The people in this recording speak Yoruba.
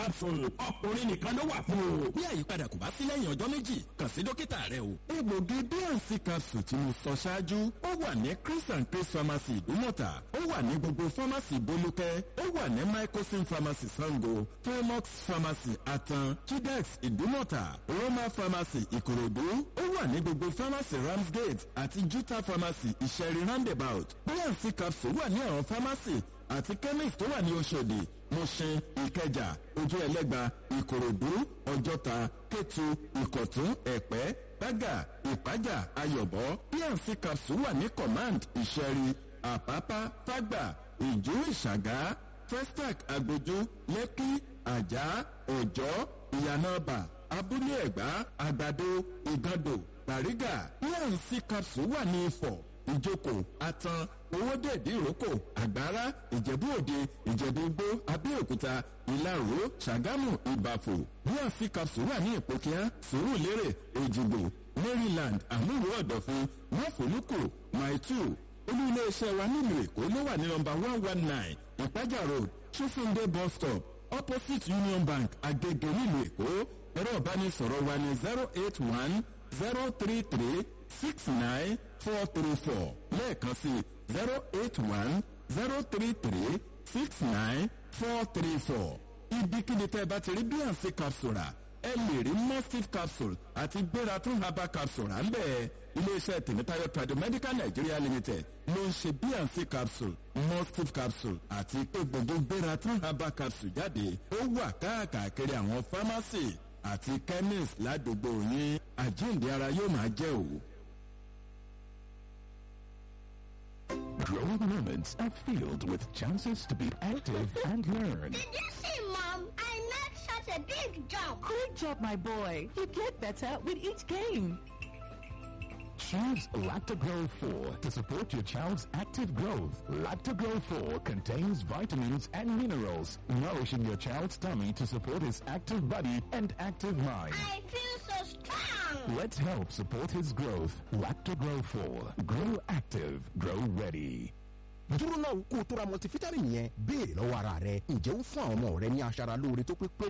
capsule ọkùnrin nìkan ló wà fún o. bí àyípadà kò bá sí lẹ́yìn ọjọ́ méjì kàn sí dókítà rẹ o. egbògi bnc capsule tí mo sọ ṣáájú ó wà ní chris and chris pharmacy ìdúmọ̀tà ó wà ní gbogbo pharmacy bolúkẹ́ ó wà ní microsim pharmacy sango fairmox pharmacy atan chidex ìdúmọ̀tà roma pharmacy ìkòròdú ó wà ní gbogbo pharmacy ramsgate àti juta pharmacy ìṣẹ̀rí roundabout bnc capsule wà ní àwọn pharmacy àti chemist tó wà ní oṣòdì mushin ìkẹjà ojú ẹlẹ́gba ìkòròdú ọjọ́ta kétu ìkọ̀tún ẹ̀pẹ́ bágà ìpájà ayọ̀bọ pnc capsule wà ní command ìṣẹ̀rí àpápá fágbà ìjú ìṣàgá festac agbójú lẹ́kí àjà ọ̀jọ́ ìyànàbà abúlé ẹ̀gbá àgbàdo ìgàndò bàrígà pnc capsule wà ní ifọ̀ ìjókòó atan owódèdè ìrókò àgbára ìjẹ̀bú òde ìjẹ̀bú igbó abẹ́òkúta ìlaró ṣàgámù ìbàfò bnc capsule wà ní ìpòkíá sùúrùlérè èjìgbò maryland àmúwò ọ̀dọ̀fin mọ́fòlùkù maitu olú iléeṣẹ́ wa nílùú èkó ló wà ní nọmba one one nine ìpájà road ṣífúndé bus stop opposite union bank agege nílùú èkó ẹ̀rọ ìbánisọ̀rọ̀ wa ní zero eight one zero three three six nine four three four lẹ́ẹ̀kan sí zero eight one zero three three six nine four three four ibikíbi tẹ́ ẹ bá ti rí bnc capsule rà ẹ lè rí mustif capsule àti gbéra tún herbal capsule rà ń bẹ́ẹ̀ iléeṣẹ́ tèmítáyọ̀ tradomedical nigeria limited ló ń ṣe bnc capsule mustif capsule àti pé gbogbo gbéra tún herbal capsule jáde ó wà káàkiri àwọn pharmacy àti chemist ládùúgbò yín àjíǹde ara yóò máa jẹ́ òwò. Growing moments are filled with chances to be active and learn. Did you see, Mom? I made such a big jump. Good job, my boy. You get better with each game. Choose Lactogro 4 to support your child's active growth. Lactogro 4 contains vitamins and minerals, nourishing your child's tummy to support his active body and active mind. I feel so strong. Let's help support his growth. Lactogro 4. Grow active. Grow ready. dúró náà kó o tó ra multivitamin yẹn béèrè lọ́wọ́ ara rẹ ǹjẹ́ ó fún àwọn ọmọ rẹ ní aṣara lóore tó pé péré